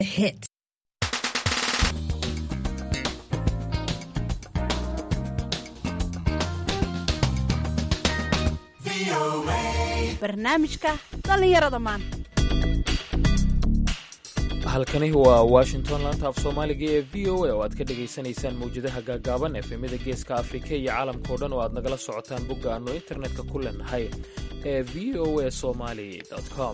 hit. barnaamijka dhallinyarada maanta halkani waa washington laanta af soomaaliga ee v o a oo aad ka dhagaysanaysaan mawjadaha gaagaaban efemyada geeska afrika iyo caalamkao dhan oo aad nagala socotaan bogga aannu internetka ku leenahay ee v o a somali com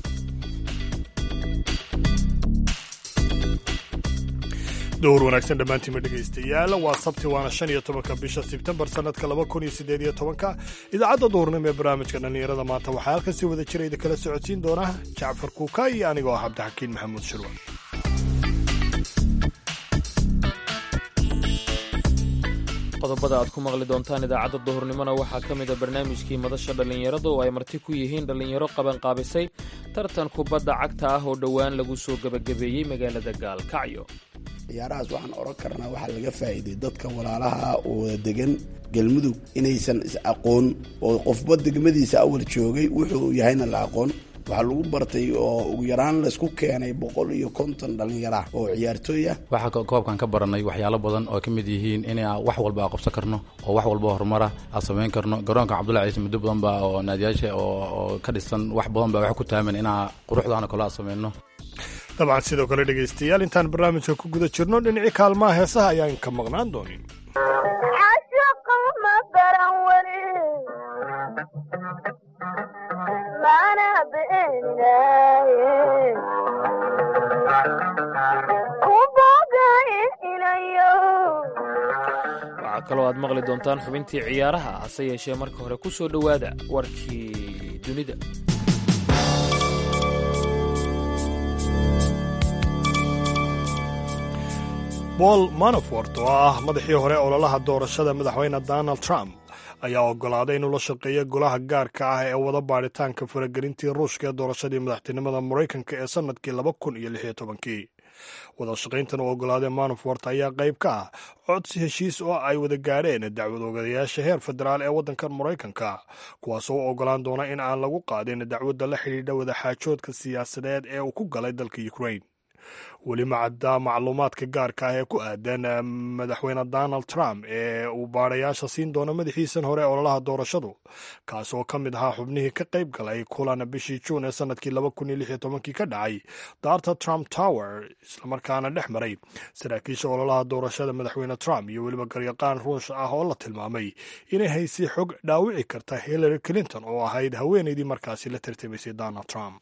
dowr wanaagsan dhammaantiinma dhegaystayaal waa sabti waana shan iyo tobanka bisha sebtembar sannadka laba kun iyo siddeed iyo tobanka idaacadda duurnimo ee barnaamijka dhallinyarada maanta waxaa halkan si wada jira idin kala socodsiin doona jacfar kuuka iyo anigoo ah cabdixakiin maxamuud shirwa qodobada aad ku maqli doontaan idaacadda duhurnimona waxaa ka mida barnaamijkii madasha dhallinyarada oo ay marti ku yihiin dhallinyaro qabanqaabisay tartan kubadda cagta ah oo dhowaan lagu soo gebagabeeyey magaalada gaalkacyo ciyaarahaas waxaan oran karnaa waxaa laga faa'iiday dadka walaalaha oo wada degan galmudug inaysan is aqoon oo qofba degmadiisa awal joogay wuxuu yahayna la aqoon waxaa lagu bartay oo ugu yaraan laysku keenay boqol iyo konton dhallinyara oo ciyaartooy ah waxaa koobkan ka baranay waxyaalo badan oo ka mid yihiin in wax walba aa qabsan karno oo wax walba horumara aan samayn karno garoonka cabdullahi ciise muddo badan ba oo naadiyaasha oo ka dhisan wax badan ba wax ku taaman inaa quruxdaana kale aan samayno dabcan sidoo kale dhegaystayaal intaan barnaamijka ku guda jirno dhinacii kaalmaha heesaha ayaan ka maqnaan doonin waxaa kaloo aad maqli doontaan xubintii ciyaaraha hase yeeshee marka hore ku soo dhowaada warkii dunida paul manafort oo ah madaxii hore ololaha doorashada madaxweyne donald trump ayaa oggolaaday inuu la shaqeeyo golaha gaarka ah ee wada baadhitaanka faragelintii ruushka ee doorashadii madaxtinimada maraykanka ee sannadkii laba kun iyo lix iyo tobankii wada shaqayntan uu oggolaaday manafort ayaa qayb ka ah codsi heshiis oo ay wada gaadheen dacwad ogayaasha heer federaal ee waddankan maraykanka kuwaasoo u oggolaan doona in aan lagu qaadin dacwadda la xidhiidha wadaxaajoodka siyaasadeed ee uu ku galay dalka ukrain weli macadda macluumaadka gaarka ah ee ku aadan madaxweyne donald trump ee uu baadhayaasha siin doono madaxiisan hore ololaha doorashadu kaas oo ka mid ahaa xubnihii ka qayb galay kulan bishii juun ee sannadkii laba kun iyo lix iyo tobankii ka dhacay daarta trump tower islamarkaana dhex maray saraakiisha ololaha doorashada madaxweyne trump iyo weliba garyaqaan ruush ah oo la tilmaamay inay haysay xog dhaawici karta hillary clinton oo ahayd haweenaydii markaasi la tartamaysay donald trump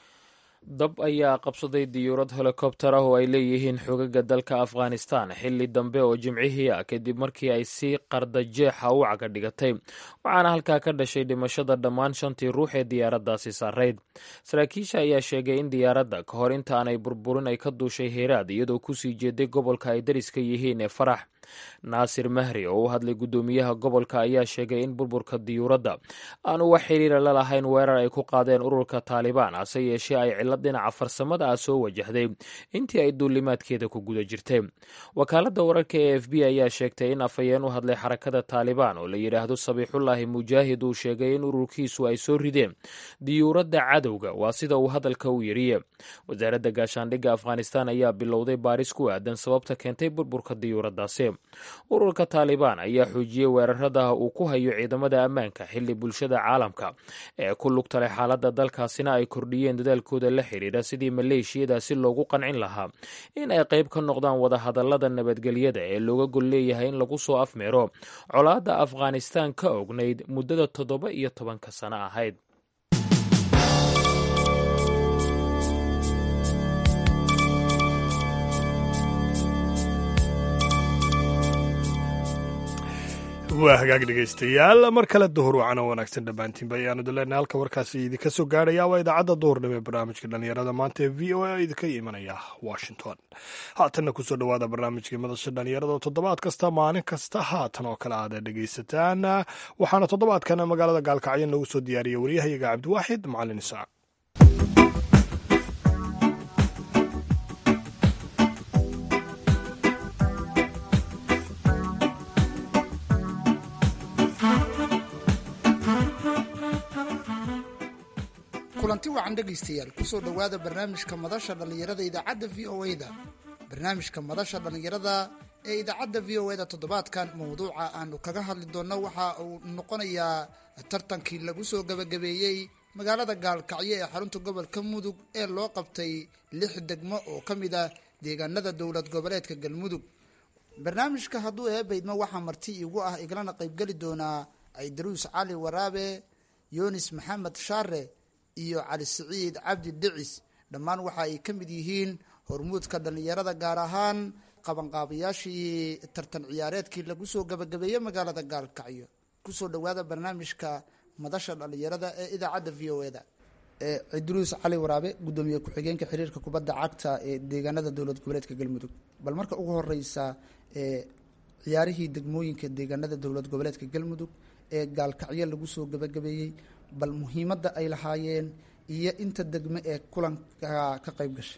dab ayaa qabsaday diyuurad helikobter ah oo ay leeyihiin xogaga dalka afghanistan xilli dambe oo jimcihii ah kadib markii ay si qardajeexa u caga dhigatay waxaana halkaa ka dhashay dhimashada dhammaan shantii ruux ee diyaaraddaasi saarayd saraakiisha ayaa sheegay in diyaaradda ka hor inta aanay burburin ay ka duushay heeraad iyadoo kusii jeeday gobolka ay dariska yihiin ee farax naasir mahri oo u hadlay guddoomiyaha gobolka ayaa sheegay in burburka diyuuradda aanu wax xiriira la lahayn weerar ay ku qaadeen ururka taalibaan hase yeeshee ay cillad dhinaca farsamada ah soo wajahday intii ay duulimaadkeeda ku guda jirtay wakaaladda wararka ee f b ayaa sheegtay in afhayeen u hadlay xarakada taalibaan oo la yidhaahdo sabiixullaahi mujaahid uu sheegay in ururkiisu ay soo rideen diyuuradda cadowga waa sida uu hadalka u yiriye wasaaradda gaashaandhigga afghanistan ayaa bilowday baaris ku aadan sababta keentay burburka diyuuraddaasi ururka taalibaan ayaa xoojiyey weerarada uu ku hayo ciidamada ammaanka xilli bulshada caalamka ee ku lugtalay xaaladda dalkaasina ay kordhiyeen dadaalkooda la xidhiidha sidii maleeshiyadaasi loogu qancin lahaa in ay qayb ka noqdaan wadahadallada nabadgelyada ee looga gol leeyahay in lagu soo afmeero colaadda afghanistan ka ognayd muddada toddoba iyo tobanka sano ahayd waa hagaag dhegaystayaal mar kale duhur wacano wanaagsan dhammaantiinba ayaanu dileenay halka warkaasi idinka soo gaarhaya waa idaacadda duhurnimo ee barnaamijka dhallinyarada maanta ee v o a idinka imanaya washington haatanna kusoo dhowaada barnaamijkii madasha dhallinyarada oo toddobaad kasta maalin kasta haatan oo kale aad dhegaysataan waxaana toddobaadkan magaalada gaalkacyo noogu soo diyaariyay waryahayaga cabdiwaaxid macalin isaaq kulanti wacan dhegaystayaal kusoo dhowaada barnaamijka madasha dhallinyarada idaacadda v o e da barnaamijka madasha dhallinyarada ee idaacadda v o e da toddobaadkan mowduuca aanu kaga hadli doonno waxa uu noqonayaa tartankii lagu soo gabagabeeyey magaalada gaalkacyo ee xarunta gobolka mudug ee loo qabtay lix degmo oo ka mid ah deegaanada dowlad goboleedka galmudug barnaamijka hadduu eebaydmo waxaa marti igu ah iglana qaybgeli doonaa aydaruus cali waraabe yunis maxamed shaare iyo cali siciid cabdi dhicis dhammaan waxa ay ka mid yihiin hormuudka dhallinyarada gaar ahaan qabanqaabayaashii tartan ciyaareedkii lagu soo gabagabeeyey magaalada gaalkacyo kusoo dhowaada barnaamijka madasha dhallinyarada ee idaacadda v o e da cidruus cali waraabe gudoomiye ku-xigeenka xiriirka kubadda cagta ee deegaanada dowlad goboleedka galmudug bal marka ugu horeysa ciyaarihii degmooyinka deegaanada dowlad goboleedka galmudug ee gaalkacyo lagu soo gabagabeeyey bal muhiimadda ay lahaayeen iyo inta degme ee kulanka ka qayb gashay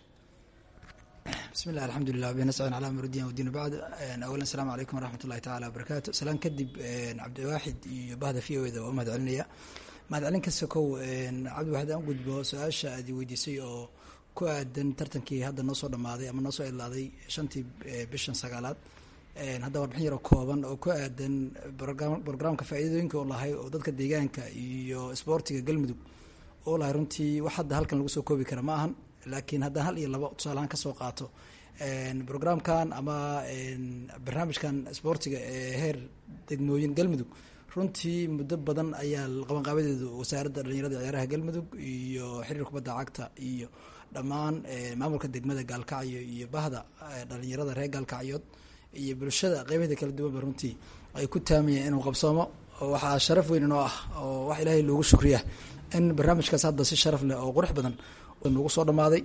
bismi llah alxamdulilah bnascin cala murdiin wdiin bacd awalan asalaamu calaykum waraxmat ullahi tacala wabarakaatu salaan kadib cabdiwaaxid iyo bahda v o eda waa u mahad celinaya mahad celin kasta kow cabdiwaxid aan gudbo su-aasha aad weydiisay oo ku aadan tartankii hadda noo soo dhamaaday ama noo soo idlaaday shantii bishan sagaalaad hadda warbixin yaroo kooban oo ku aadan brograamka faa'iidooyinka oo lahay oo dadka deegaanka iyo isboortiga galmudug oo lahay runtii wax hadda halkan lagu soo koobi kara ma ahan laakiin haddaan hal iyo laba tusaalahaan kasoo qaato brograamkan ama barnaamijkan isboortiga ee heer degmooyin galmudug runtii muddo badan ayaa qabanqaabadeedu wasaaradda dhalinyarada ciyaaraha galmudug iyo xiriir kubadda cagta iyo dhammaan maamulka degmada gaalkacyo iyo bahda dhalinyarada reer gaalkacyood iyo bulshada qeybaheeda kala duwanba runtii ay ku taamayeen inuu qabsoomo waxaa sharaf weyn inoo ah oo wax ilaahay loogu shukriya in barnaamijkaas hadda si sharaf leh oo qurux badan nagu soo dhamaaday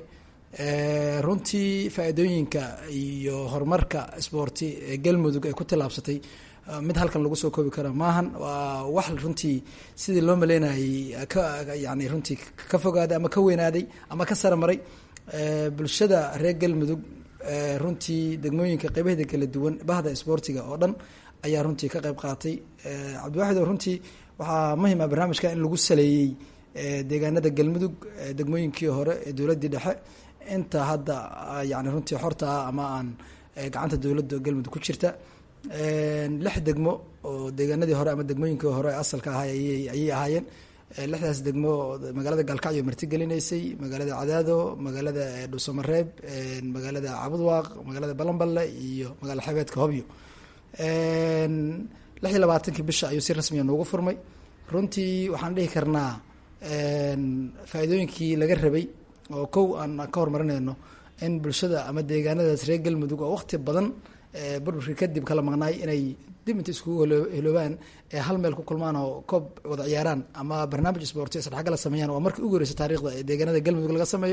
runtii faa-iidooyinka iyo horumarka isboorti ee galmudug ay ku tillaabsatay mid halkan lagu soo koobi karo maahan waa wax runtii sidii loo maleynayay ka yani runtii ka fogaaday ama ka weynaaday ama ka saramaray bulshada reer galmudug runtii degmooyinka qeybaheeda kala duwan bahda isboortiga oo dhan ayaa runtii ka qayb qaatay cabdiwaxid oo runtii waxaa muhim ah barnaamijka in lagu saleeyey deegaanada galmudug degmooyinkii hore ee dowladdii dhexe inta hadda yani runtii xorta ah ama aan gacanta dowladda galmudug ku jirta lix degmo oo deegaanadii hore ama degmooyinkii hore asalka ahay ayay ahaayeen lixdaas degmo magaalada gaalkacyo martigelinaysay magaalada cadaado magaalada dhuusamareeb magaalada cabudwaaq magaalada balanballe iyo magaala xebeedka hobyo lix iyo labaatankii bisha ayuu si rasmiya noogu furmay runtii waxaan dhihi karnaa faa-iidooyinkii laga rabay oo kow aan ka horumarinayno in bulshada ama deegaanadaas reer galmudug oo waqti badan burburkii kadib kala maqnaay inay dib inta iskugu heloobaan ee hal meel ku kulmaan oo koob wada ciyaaraan ama barnaamij sporti isdhexgala sameeyaan waa markii ugu horeysa taarikhda ee deegaanada galmudug laga sameeyo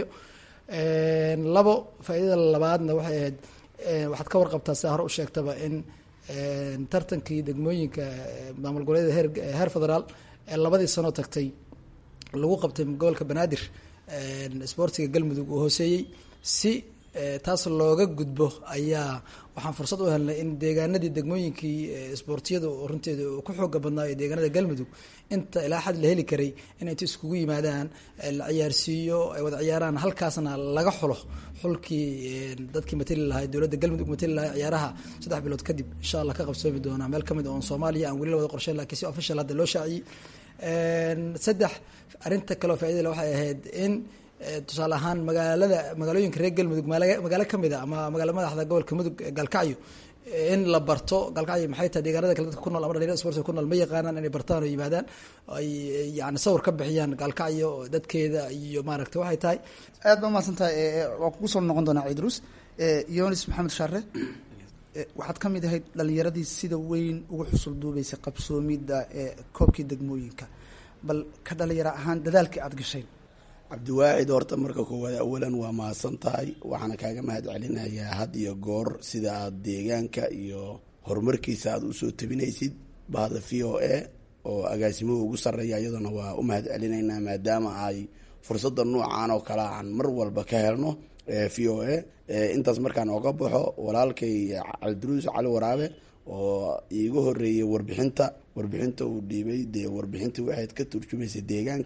labo faa-idada labaadna waxay ahayd waxaad ka warqabtaa sidaa hore u sheegtaba in tartankii degmooyinka maamul goboleeda heer heer federaal ee labadii sano tagtay lagu qabtay gobolka banaadir isboortiga galmudug uu hooseeyey si taas looga gudbo ayaa waxaan fursad u helnay in deegaanadii degmooyinkii isboortiyada runteeda ku xooga badnaa ee deegaanada galmudug inta ilaa xad la heli karay in inta iskugu yimaadaan la ciyaarsiiyo ay wada ciyaaraan halkaasna laga xulo xulkii dadkii matali lahaa dowladda galmudug matali lahaa ciyaaraha saddex bilood kadib insha allah ka qabsoomi doonaa meel kamid oon soomaaliya aan weli la wada qorsheyn lakiin si official hadda loo shaaciyey saddex arrinta kaleo faidala waxay ahayd in tusaale ahaan magaalada magaalooyinka reer galmudug magaalo kamid a ama magaala madaxda gobolka mudug gaalkacyo in la barto gaalkacyo maxay tahay deegaanada kale dadka ku nool ama dhalinyarada sportiga ku nool ma yaqaanaan inay bartaan oo yimaadaan ay yani sawir ka bixiyaan gaalkacyo dadkeeda iyo maaragta waxay tahay aad ba umahadsan tahay waa kugu soo noqon doonaa ciidruus yonis maxamed shaare waxaad ka mid ahayd dhalinyaradii sida weyn ugu xusul duubeysay qabsoomidda ee koobkii degmooyinka bal ka dhalinyaro ahaan dadaalkii aada gashayn cabdiwaacid horta marka koowaad awalan waa mahadsan tahay waxaana kaaga mahad celinayaa had iyo goor sida aad deegaanka iyo horumarkiisa aada usoo tabinaysid bahda v o a oo agaasimuhu ugu sarreeya iyaduna waa u mahad celinaynaa maadaama ay fursadda noocan oo kale aan mar walba ka helno v o a intaas markaan oga baxo walaalkay cabdiruus cali waraabe oo iiga horeeyey warbixinta warbixinta uu dhiibay dee warbixinta waxayd ka turjumaysa deegaanka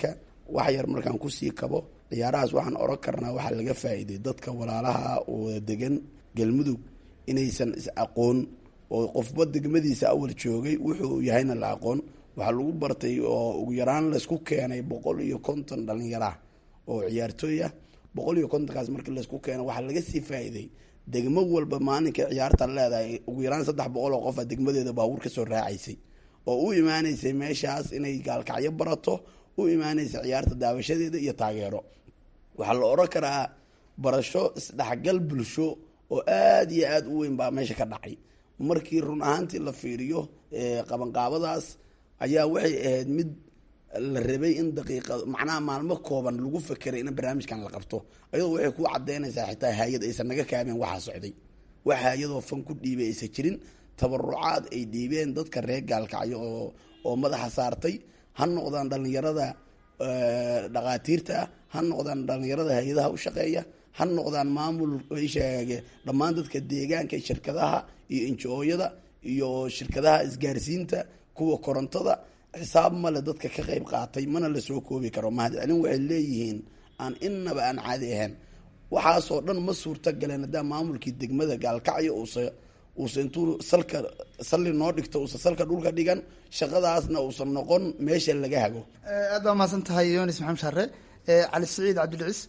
wax yar markaan kusii kabo ciyaarahaas waxaan oran karnaa waxaa laga faa'iiday dadka walaalaha oo degan galmudug inaysan is aqoon oo qofba degmadiisa awal joogay wuxuu yahayna la aqoon waxaa lagu bartay oo ugu yaraan laysku keenay boqol iyo konton dhalinyaraah oo ciyaartooy ah boqol iyo kontonkaas markii laysku keeno waxaa laga sii faa'iiday degmo walba maalinkai ciyaarta leedahay ugu yaraan saddex boqol oo qofa degmadeeda baabuur kasoo raacaysay oo u imaaneysay meeshaas inay gaalkacyo barato u imaaneysa ciyaarta daawashadeeda iyo taageero waxaa la odhan karaa barasho isdhexgal bulsho oo aada iyo aada u weyn baa meesha ka dhacay markii run ahaantii la fiiriyo qabanqaabadaas ayaa waxay ahayd mid la rabay in daqiiqa macnaha maalmo kooban lagu fakeray in barnaamijkan la qabto ayadoo waxay ku cadeynaysaa xitaa hay-ad aysan naga kaabeen waxaa socday wax hay-adoo fan ku dhiibay aysan jirin tabarucaad ay dhiibeen dadka reer gaalkacyo oo oo madaxa saartay ha noqdaan dhalinyarada dhaqaatiirta ah ha noqdaan dhalinyarada hay-adaha u shaqeeya ha noqdaan maamul sheege dhammaan dadka deegaanka shirkadaha iyo injooyada iyo shirkadaha isgaarsiinta kuwa korontada xisaab male dadka ka qeyb qaatay mana lasoo koobi karo mahadcelin waxay leeyihiin aan innaba aan caadi ahayn waxaasoo dhan ma suurta galeen haddaa maamulkii degmada gaalkacyo uusa uusa intuu salka salli noo dhigto uusa salka dhulka dhigan shaqadaasna uusan noqon meesha laga hago aad baa mahadsan tahay yonis maxamed share cali saciid cabdilcis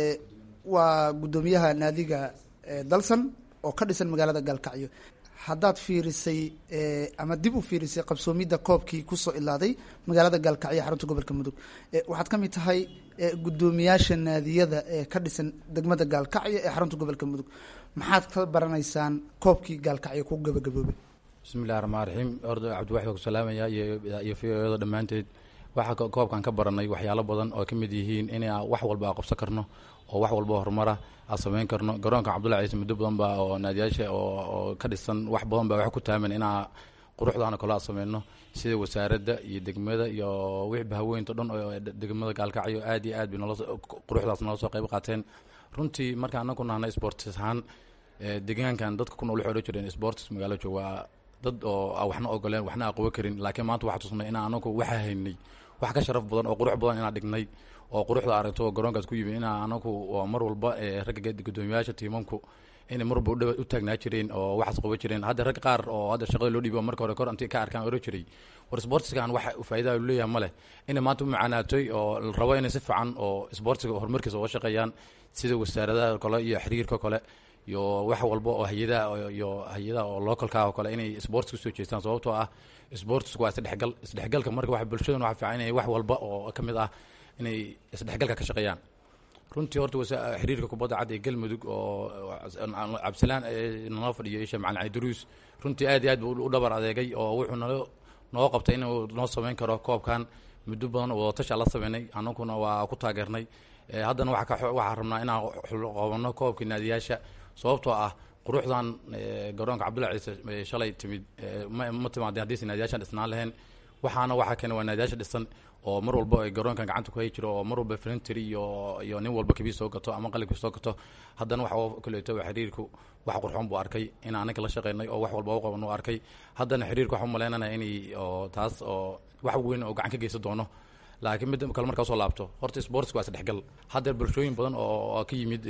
waa guddoomiyaha naadiga dalsan oo ka dhisan magaalada gaalkacyo haddaad fiirisay ama dib u fiirisay qabsoomidda koobkii kusoo ilaaday magaalada gaalkacyo xarunta gobolka mudug waxaad ka mid tahay guddoomiyaasha naadiyada ee ka dhisan degmada gaalkacyo ee xarunta gobolka mudug maxaad ka baranaysaan koobkii gaalkacyo ku gabagaboobay bismi illahi raxmaan raxiim horda cabdiwaxid waa ku salaamaya iyo iyo fiyoyada dhammaanteed waxaa koobkan ka baranay waxyaalo badan oo ka mid yihiin in wax walba a qabsan karno oo wax walba horumara aan samayn karno garoonka cabdullahi ciise muddo badan baa oo naadiyaasha oo ka dhisan wax badan baa wax ku taaman inaa quruxdaana kale aan sameyno sida wasaaradda iyo degmada iyo wixii bahaweynta dhan oo degmada gaalkacyo aad iyo aad bay nolo quruxdaas nala soo qayb qaateen runtii marka anaku nahnay sports ahaan deegaankan dadka ku nool waxay odhan jireen sports magaalo joog waa dad oo waxna ogoleen waxna aqobo karin laakiin maanta waxaa tusnay inaa anagu waxaa haynay wax ka sharaf badan oo qurux badan inaan dhignay oo quruxda aragto oo garoonkaas ku yimi inaa anagu mar walba ragga guddoomiyaasha tiimamku inay mar walba u taagnaa jireen oo waxaas qabo jireen hadda rag qaar oo hadda shaqada loo dhiibo marka hore kor intii ka arkaan oran jiray war sportskan wax faa'iidaa lu leeyahay ma leh inay maanta u macaanaatoy oo la rabo inay si fiican oo sportsiga horumarkiisa uga shaqeeyaan sida wasaaradaha kale iyo xiriirka kale iyo wax walba oo hay-adaha iyo hay-adaha oo localka oo kale inay sports usoo jeestaan sababtoo ah sportsku waa isdhexgal isdhexgalka marka wax bulshadan waxa fiican inay wax walba oo ka mid ah inay isdhexgalka ka shaqeeyaan runtii horta xiriirka kubadda cad ee galmudug oo cabdisalaan nala fadhiyo isha macalin cali duruus runtii aad iyo aad buu u dhabar adeegay oo wuxuu nalo noo qabtay inuu noo samayn karo koobkan muddo badan oo tasha la sameynay anaguna waa ku taageernay haddana waxaa rabnaa inaan qabano koobkii naadiyaasha sababtoo ah quruxdan garoonka cabdullahi ciise shalay timid ma timaadeen haddiisa naadiyaashan dhisnaan lahayn waxaana waxaa keena waa naadiyaasha dhisan oo mar walba ay garoonkan gacanta ku hay jiro oo mar walba flintry iyo iyo nin walba kabii soo gato ama qalibkii soo gato haddana waxa kaleeto xiriirku wax qurxoon buu arkay in anaga la shaqeynay oo wax walba u qaban uu arkay haddana xiriirku waxaan umaleynanaya inay oo taas oo wax weyn oo gacan ka geysan doono laakiin mid kale markaa soo laabto horta sportska waa isdhexgal haddeer bulshooyin badan oo ka yimid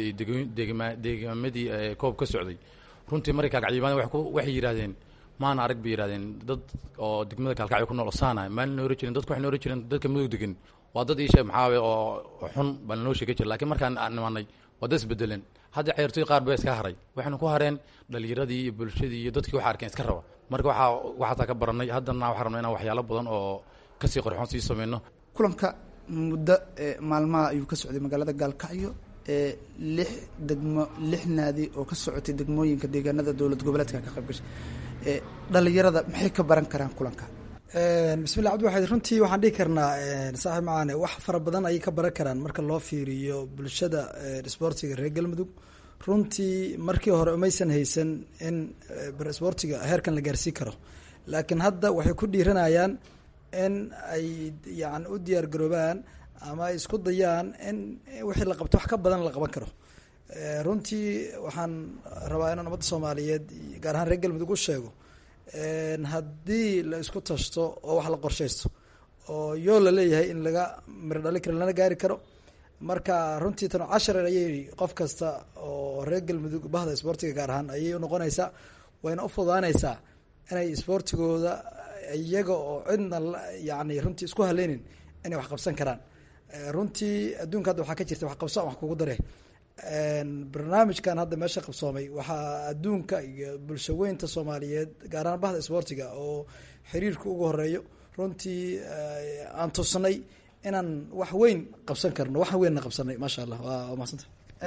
deegaamadii koob ka socday runtii markay kaalkacyimaadeen waxay yidhahdeen maana arag bay yidhahdeen dad oo degmada kaalkacyo ku nool osaana maalin oran jirin dadku waxay oran jireen dadka mudug degan waa dad iisheeg maxaawe oo xun baa lanoo sheegi jira lakiin markaan nimanay waa dad isbedeleen hadda ciyaartooy qaar baa iska haray waxaynu ku hareen dhalinyaradii iyo bulshadii iyo dadkii waxa arkeen iska raba marka waxaa waxaasaa ka baranay haddana waxaa rabnaa inaan waxyaalo badan oo kasii qorxoon sii sameyno kulanka muddo maalmaha ayuu ka socday magaalada gaalkacyo ee lix degmo lix naadi oo ka socotay degmooyinka deegaanada dowlad goboleedka ka qayb gashay dhalinyarada maxay ka baran karaan kulanka bismillah cabdiwaxid runtii waxaan dhihi karnaa saaxiib macaane wax fara badan ayay ka baran karaan marka loo fiiriyo bulshada sboortiga reer galmudug runtii markii hore umaysan haysan in sboortiga heerkan la gaarsiin karo laakiin hadda waxay ku dhiiranayaan in ay yani u diyaar garoobaan ama ay isku dayaan in wixii la qabto wax ka badan la qaban karo runtii waxaan rabaa inaan ummadda soomaaliyeed gaar ahaan reer galmudug u sheego haddii la isku tashto oo wax la qorshaysto oo yoo la leeyahay in laga miro dhali karo lana gaari karo marka runtii tan cashar ayay qof kasta oo reer galmudug bahda isboortiga gaar ahaan ayay unoqonaysaa wayna u fudaanaysaa inay isboortigooda iyaga oo cidna yani runtii isku haleynin inay wax qabsan karaan runtii adduunka hadda waxaa ka jirta wax qabso wax kugu dare barnaamijkan hadda meesha qabsoomay waxaa adduunka iyo bulshaweynta soomaaliyeed gaar ahaan bahda isboortiga oo xiriirka ugu horeeyo runtii aan tusnay inaan wax weyn qabsan karno wax weynna qabsanay maasha allah waa mahadsanta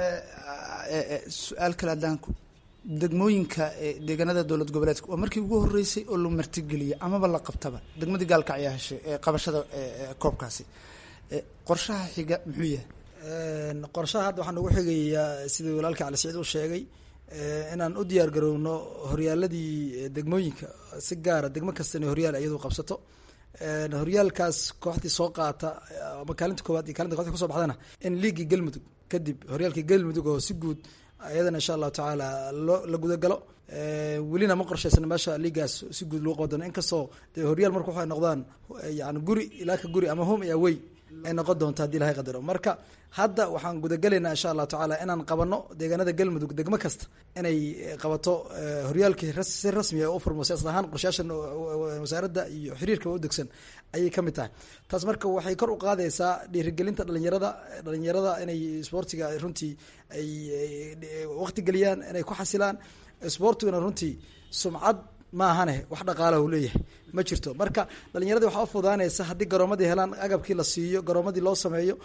su-aal kale adaanku degmooyinka deegaanada dowlad goboleedka waa markii ugu horeysay oo la martigeliyay amaba la qabtaba degmadii gaalkacyaa heshay qabashada koobkaasi qorshaha xiga muxuu yahay qorshaha hadda waxaan ugu xigayaa sidii walaalka cali saciid u sheegay inaan u diyaar garowno horyaaladii degmooyinka si gaara degmo kasta inay horyaal iyadu qabsato horyaalkaas kooxdii soo qaata ama kaalinta koowaad iyo kalinta koxdii kuso baxdana in liigii galmudug kadib horyaalkii galmudug oo si guud iyadana insha allahu tacaala loo la gudagalo welina ma qorshaysana meesha liigaas si guud lagu qabo doono inkastoo dee horyaal marka waxay noqdaan yani guri ilaa ka guri ama home iyo away ay noqon doonto hadii ilahay qadaro marka hadda waxaan gudagelaynaa insha allahu tacaala inaan qabano deegaanada galmudug degmo kasta inay qabato horyaalkii si rasmiya u furmo siyaasad ahaan qorshayaashan wasaaradda iyo xiriirka u degsan ayay kamid tahay taas marka waxay kor u qaadaysaa dhiirigelinta dhalinyarada dhalinyarada inay isboortiga runtii ay waqti geliyaan inay ku xasilaan isboortiguna runtii sumcad maahane wax dhaqaalaha u leeyahay ma jirto marka dhalinyaradii waxaa ufudaanaysa haddii garoomadii helaan agabkii la siiyo garoomadii loo sameeyo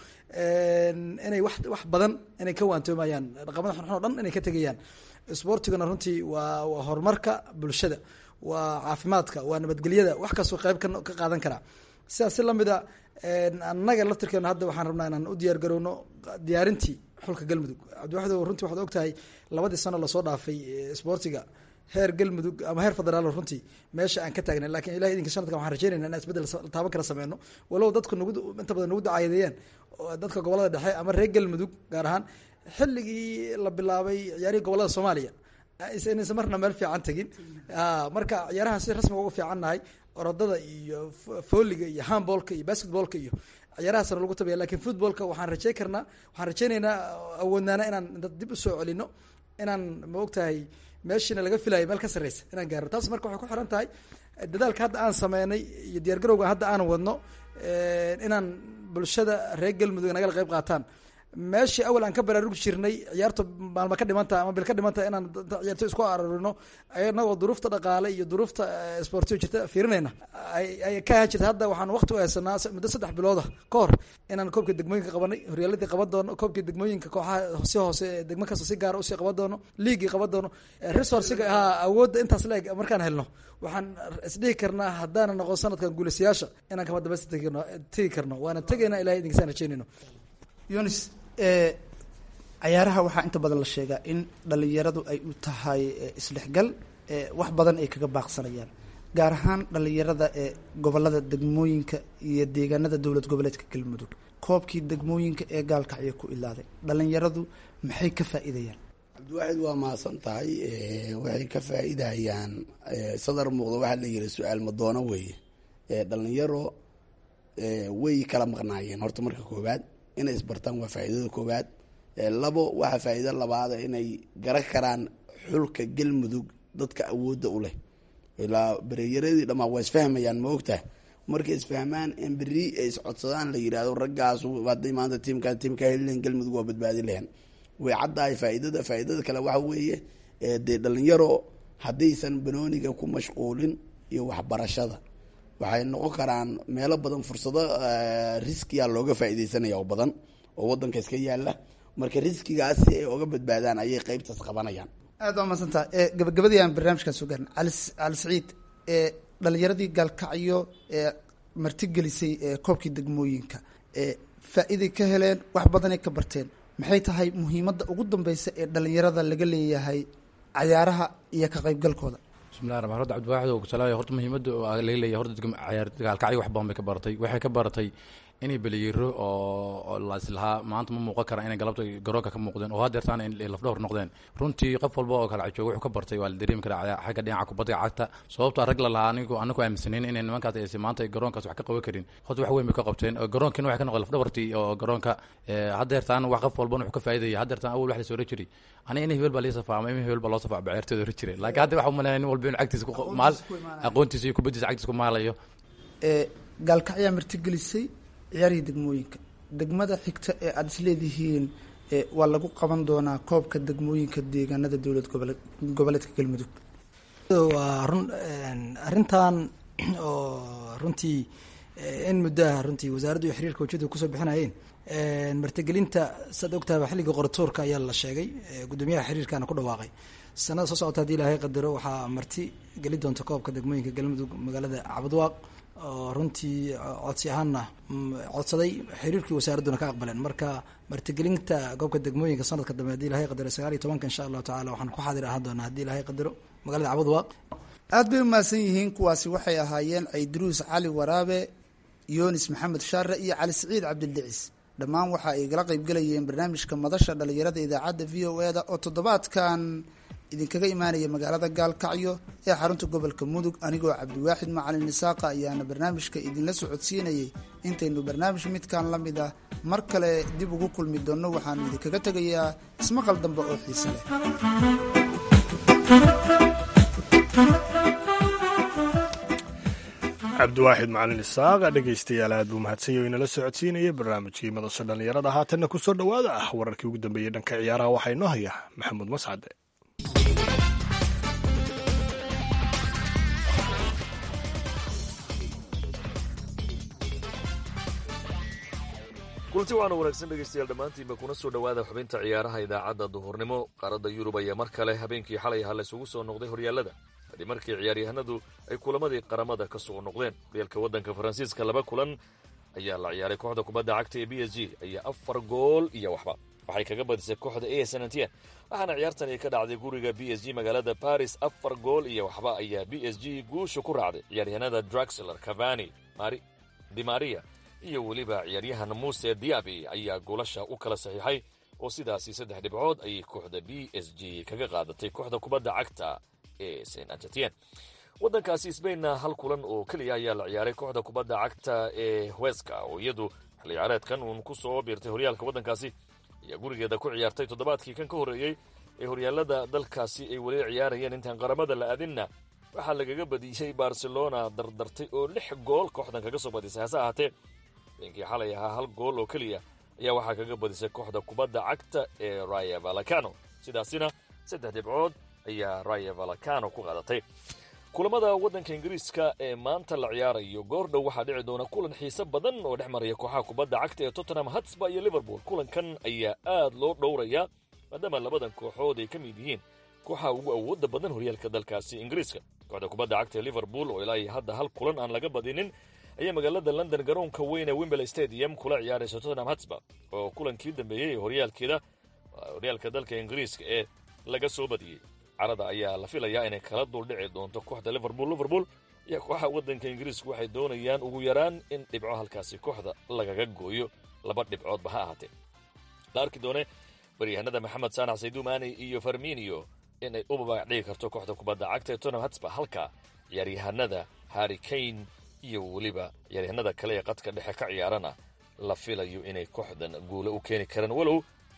inay wax wax badan inay ka waantoomayaan dhaqamada xunxun o dhan inay ka tegayaan isboortiguna runtii waa waa horumarka bulshada waa caafimaadka waa nabadgelyada wax kastoo qeyb ka ka qaadan karaa sidaas si lamid a annaga laftirkeena hadda waxaan rabnaa inaan u diyaar garowno diyaarintii xulka galmudug cabdiwaxid runtii waxaad og tahay labadii sano lasoo dhaafay isboortiga heer galmudug ama heer federaal runtii meesha aan ka taagnay lakin ilahi idinka sanadkan waxaan rajeynayna inaan isbedel taaban kala sameyno walow dadku nagu inta badan nagu dacaayadeeyeen dadka gobolada dhexe ama reer galmudug gaar ahaan xilligii la bilaabay ciyaarihii gobolada soomaaliya inaysan marna meel fiican tegin marka ciyaaraha si rasmiga ugu fiican nahay orodada iyo fooliga iyo handballka iyo basketballka iyo ciyaarahaasna lagu tabaya lakin footballka waxaan rajey karnaa waxaan rajeyneynaa awoodnaana inaan dib usoo celino inaan ma ogtahay meeshiina laga filayo meel ka sarreysa inaan gaarno taas marka waxay ku xiran tahay dadaalka hadda aan sameynay iyo diyaar garowga hadda aan wadno inaan bulshada reer galmudug nagala qeyb qaataan meeshii awal aan ka baraarugi jirnay ciyaarta maalma ka dhimantaha ama bil ka dhimantaha inaan ciyaarto isku ararino inagoo duruufta dhaqaale iyo duruufta sportiga jirta fiirinayna ay ka ahaan jirta hadda waxaan waqti u haysanaa muddo saddex bilooda ka hor inaan koobkii degmooyinka qabanay horyaaladii qaban doono koobkii degmooyinka kooxaha si hoose degmo kasta si gaara usii qaban doono liigii qaban doono resourciga ha awoodda intaas leeg markaan helno waxaan isdhihi karnaa haddaana noqon sanadkan guulaysayaasha inaan kama dambaysta tegi karno waana tegaynaa ilahay idinkasaan rajeynayno yunis cayaaraha waxaa inta badan la sheegaa in dhalinyaradu ay u tahay isdhexgal wax badan ay kaga baaqsanayaan gaar ahaan dhalinyarada ee gobolada degmooyinka iyo deegaanada dowlad goboleedka galmudug koobkii degmooyinka ee gaalkacyo ku ilaaday dhalinyaradu maxay ka faa-iidayaan cabdiwaaxid waa mahadsan tahay waxay ka faa-iidayaan sadar muuqda waxaa la yiri su-aal madoono weeye dhalinyaro way kala maqnaayeen horta marka koowaad inay isbartaan waa faa-iidada koowaad labo waxaa faa-iido labaada inay garan karaan xulka galmudug dadka awoodda u leh ilaa bereyaradii dhamaa waa isfahmayaan ma ogtaha markay isfahmaan in beri ay iscodsadaan la yihahdo raggaas haday maanta tiimkaa tiimkaa helilen galmudug waa badbaadi lahen way caddahay faa-iidada faa-iidada kale waxa weeye dee dhalinyaro haddaysan banooniga ku mashquulin iyo waxbarashada waxay noqon karaan meelo badan fursado riskiya looga faa-ideysanaya oo badan oo wadanka iska yaala marka riskigaas si ay oga badbaadaan ayay qeybtaas qabanayaan aad waa maadsantaha gabagabadii aan barnaamijkan soo gaarna cali cali saciid dhalinyaradii gaalkacyo ee martigelisay koobkii degmooyinka faa-iiday ka heleen wax badanay ka barteen maxay tahay muhiimadda ugu dambeysa ee dhalinyarada laga leeyahay cayaaraha iyo ka qeybgalkooda bismillahi raxmaan horta cabdiwaxid oo salaaya horta muhiimadda laga leeyahay horta ciyaar gaalkacyo wax badan bay ka baratay waxay ka baratay inay beliyiro oo laislahaa maanta ma muuqan karaan inay galabta garoonka ka muuqdeen oo hadeertaan ay lafdhowr noqdeen runtii qof walba oo kala jooga wuxuu ka bartay waa la dareemi karaa xagga dhinaca kubadda cagta sababtaa rag la lahaa anigu anagu aaminsanayn inay nimankaas aysa maanta garoonkaas wax ka qaban karin horta wax weyn bay ka qabteen garoonkiina waxay ka noqdeen lafdhabartii oo garoonka hadeertaan wax qof walbana wuxuu ka faaidaya hadeertaan awal wax la soo ora jiray aniga in hebel baa lii safaa ama in hebel baa loo safaa baceertooda ora jiray laakiin hadda waxa umaleynaya nin walba inu cagtiisa maal aqoontiisa iyo kubaddiisa cagtiisa ku maalayo gaalkacyaa martigelisay ciyaarihii degmooyinka degmada xigta ee aada isleedihiin waa lagu qaban doonaa koobka degmooyinka deegaanada dowlad gobole goboleedka galmudug waa run arrintan oo runtii in muddaha runtii wasaaraddu iyo xiriirka wajadu kusoo bixinayeen martigelinta saad ogtahaba xilliga qoratuurka ayaa la sheegay gudoomiyaha xiriirkana ku dhawaaqay sanada soo socota hadii ilaahay qadaro waxaa marti geli doonta koobka degmooyinka galmudug magaalada cabadwaaq oo runtii codsi ahaanna codsaday xiriirkii wasaaradduna ka aqbaleen marka martigelinta goobka degmooyinka sanadka dambe hadii ilahay qadaro sagaal iyo tobanka insha allahu tacala waxaan ku xaadir ahaan doonaa hadii ilahay qadaro magaalada cabadwaaq aada bay umahadsan yihiin kuwaasi waxay ahaayeen cayduruus cali waraabe yunis maxamed shaare iyo cali siciid cabdildicis dhammaan waxa ay gala qaybgelayeen barnaamijka madasha dhalinyarada idaacadda v o e da oo toddobaadkan idinkaga imaanaya magaalada gaalkacyo ee xarunta gobolka mudug anigoo cabdiwaaxid macalin isaaqa ayaana barnaamijka idinla socodsiinayay intaynu barnaamij midkan la mid ah mar kale dib ugu kulmi doonno waxaanu idinkaga tegayaa ismaqal dambe oo xiise leh cabdiwaaxid macalin isaaqa dhegaystayaal aad buu mahadsanyaho inala socodsiinaya barnaamijkii madasha dhallinyarada haatanna ku soo dhowaada ah wararkii ugu dambeeyey dhanka ciyaaraha waxaa inoo haya maxamuud mascade kulanti waxaana wanaagsan dhegaystayaal dhammaantiinba kuna soo dhowaada xubinta ciyaaraha idaacadda duhurnimo qaaradda yurub ayaa mar kale habeenkii xalay ahaa laysugu soo noqday horyaallada kadib markii ciyaaryahanadu ay kulamadii qaramada ka soo noqdeen horyaalka waddanka faransiiska laba kulan ayaa la ciyaaray kooxda kubadda cagta ee b s g ayaa afar gool iyo waxba waxay kaga badisay kooxda a sanantien waxaana ciyaartani ka dhacday guriga b s g magaalada baris afar gool iyo waxba ayaa b s g guusha ku raacday ciyaaryahanada draxler cavani dimaria iyo weliba ciyaaryahan muuse diabi ayaa goolasha u kala saxiixay oo sidaasi saddex dhibcood ayay kooxda b s g kaga qaadatay kooxda kubadda cagta ee st angetien waddankaasi sbainna hal kulan oo keliya ayaa la ciyaaray kooxda kubadda cagta ee weska oo iyadu xilli ciyaareedkan uun ku soo biirtay horyaalka waddankaasi ayaa gurigeeda ku ciyaartay toddobaadkii kan ka horreeyey ee horyaalada dalkaasi ay weli ciyaarayeen intaan qaramada la aadinna waxaa lagaga badiyey barcelona dardartay oo lix gool kooxdan kaga soo badisay hase ahaatee beenkii xalay ahaa hal gool oo keliya ayaa waxaa kaga badisay kooxda kubadda cagta ee raya valacano sidaasina saddex dhibcood ayaa raya valacano ku qaadatay kulamada waddanka ingiriiska ee maanta la ciyaarayo goordhow waxaa dhici doona kulan xiise badan oo dhex maraya kooxaha kubadda cagta ee tottenham hatsba iyo liverpool kulankan ayaa aad loo dhowrayaa maadaama labadan kooxood ay ka mid yihiin kooxaha ugu awoodda badan horyaalka dalkaasi ingiriiska kooxda kubadda cagta ee liverpool oo ilaa iyo hadda hal kulan aan laga badinin ayaa magaalada london garoonka weyn ee wimberley stadium kula ciyaaraysa tottenham hatsba oo kulankii dambeeyey ee horyaalkeeda horyaalka dalka ingiriiska ee laga soo badiyey carada ayaa la filayaa inay kala duldhici doonto kooxda liverpool liverpool iyo kooxaha waddanka ingiriisku waxay doonayaan ugu yaraan in dhibco halkaasi kooxda lagaga gooyo laba dhibcoodba ha ahaatee la arki doone baryahanada maxamed saanax saydumaani iyo farminio inay u babaac dhigi karto kooxda kubadda cagta ee tottenham hatsba halka ciyaaryahanada harry kane iyo weliba ciyaaryahanada kale ee qadka dhexe ka ciyaarana la filayo inay kooxdan guulo u keeni karaan walow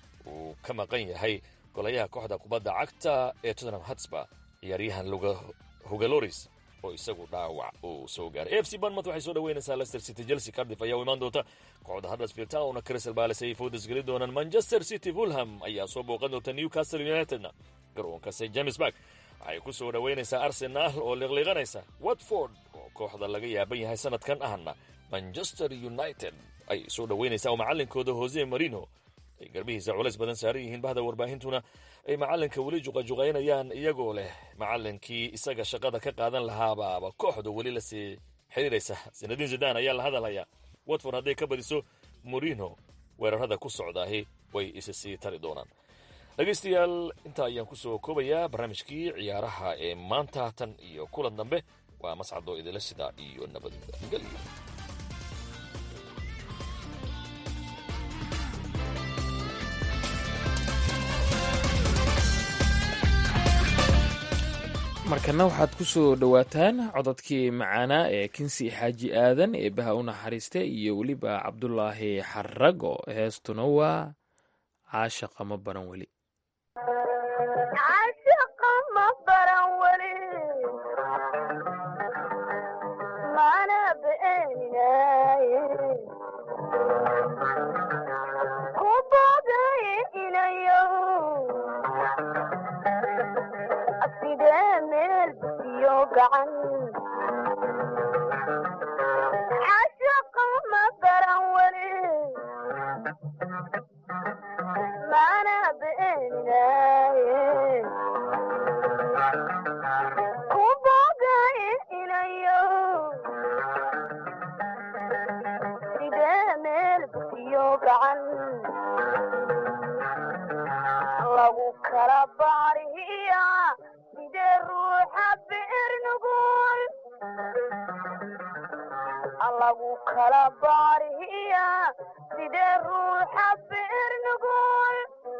uu ka maqan yahay golayaha kooxda kubadda cagta ee tottenham hatsba ciyaaryahan hugaloris oo isagu dhaawac uu soo gaaray f c banmouth waxay soo dhaweynaysaa leicester city chelsea cardiff ayaa u imaan doonta kooxda huddersfield town crystal palace ay foodas geli doonaan manchester city fulham ayaa soo booqan doonta newcastle unitedna garoonka st james bark waxay ku soo dhaweynaysaa arsenaal oo liqliiqanaysa watford oo kooxda laga yaaban yahay sanadkan ahna manchester united ay soo dhaweynaysaa oo macalinkooda jose marino ay garbihiisa culays badan saaran yihiin bahda warbaahintuna ay macalinka weli juqajuqaynayaan iyagoo leh macalinkii isaga shaqada ka qaadan lahaabaaba kooxda weli lasii xiriiraysa sanadiin zidan ayaa la hadalhayaa watford hadday ka badiso morino weerarada ku socdaahi way isa sii tari doonaan dhegaystayaal intaa ayaan kusoo koobayaa barnaamijkii ciyaaraha ee maanta tan iyo kulan dambe waa mascadoo idila sidaa iyo nabadgelyo markana waxaad ku soo dhowaataan cododkii macaanaa ee kinsi xaaji aadan ee baha u naxariista iyo weliba cabdulaahi xarago heestuna waa caashaqa ma baran weli cashaqa ma baran weli mana beenaye ku bogay inayo sidee meel iyo gacan lagu kala baariya sidee ruuxa beer nugul lagu kala baariya sidee ruuxa beer nugul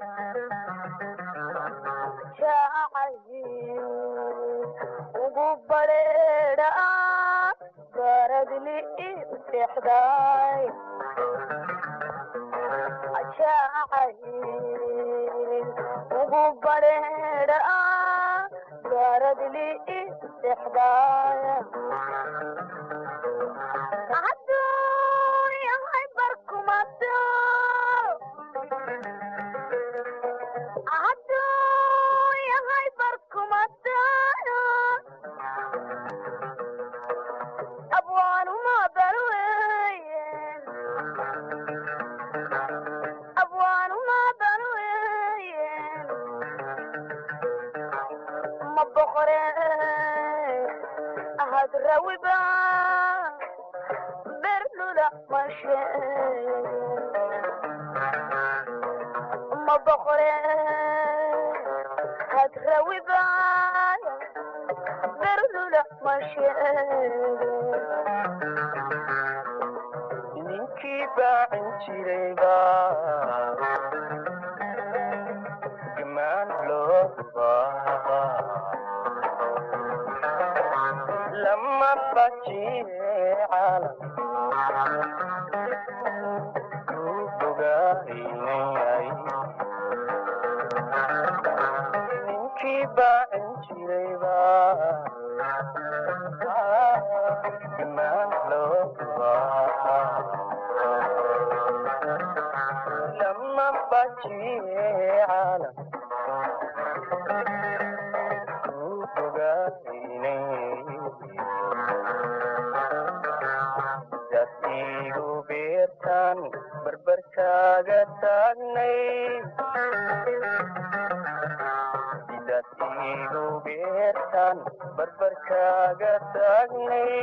jaacayin ugu badheedha baradli seexday jaacayin ugu badheedha baradli seexday aduunyahay barkumato aduunyahay barkumato abwaanuma balweye abwaanuma balweye ma boqore ahad rawiba bernula mashe ma boqore had rawiba bernula mashe ninkii baacin jirayba gamaan loo rubaa lama bajiye caalam ku bogaynayay ninkii baacin jirayba gamaan loo rubaa lama bajiye caalam ku bogaynayay dad igu beertaan barbarkaaga taagnay dad igu beertaan barbarkaaga taagnay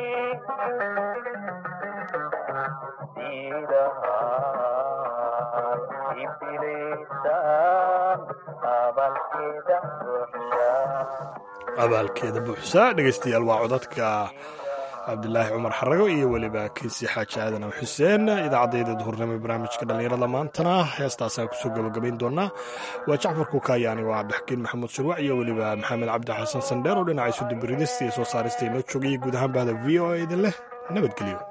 diidahaan ibilaysaan abalkeeda buuxshaa abaalkeeda buuxsaa dhegaystayaal waa codadka cabdilaahi cumar xarago iyo weliba kiisi xaaji aadan aw xuseen idaacadayda duhurnimo ee barnaamijka dhallinyarada maantana heestaasaan kusoo gabagabayn doonaa waa jacfar kukayaani waa cabdixakiin maxamuud shirwac iyo weliba maxamed cabdi xasan sandheer oo dhinaca isudubiridista iyo soo saarista inoo joogayay guud ahaan bahda v o a idin leh nabadgelyo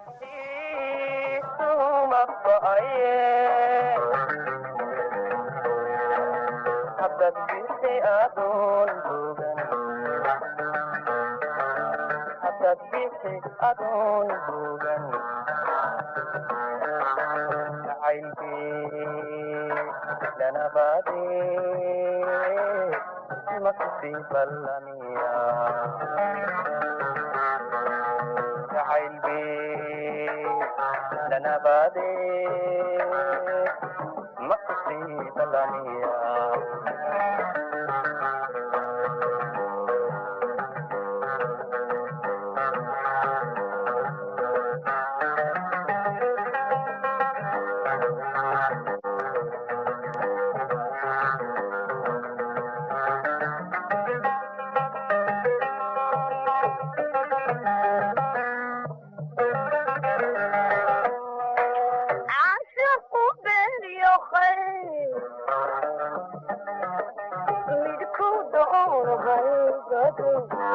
adoon bogan jacaylkii lanabaade makusi ballamiya jacaylkii lanabaade makusi ballamiya caashaqu beeniyo khayr midku doono haybado